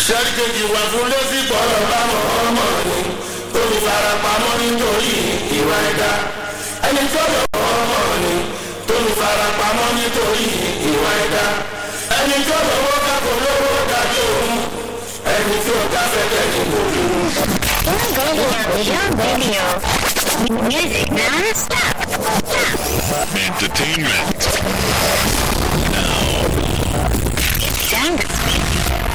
sẹ́rí kejì wà fún lẹ́sí gbọ́dọ̀ láwọn ọmọ ni tó fi fara pamọ́ nítorí ìwà ẹ̀dá ẹni tó lọ ọmọ ni tó fi fara pamọ́ nítorí ìwà ẹ̀dá ẹni tó lọ́wọ́ kákò lówó dàbí òun ẹni tí ó ká fẹ́fẹ́ ní gbòòrò. Your radio, your radio. Music non-stop. Stop. Entertainment. It's time to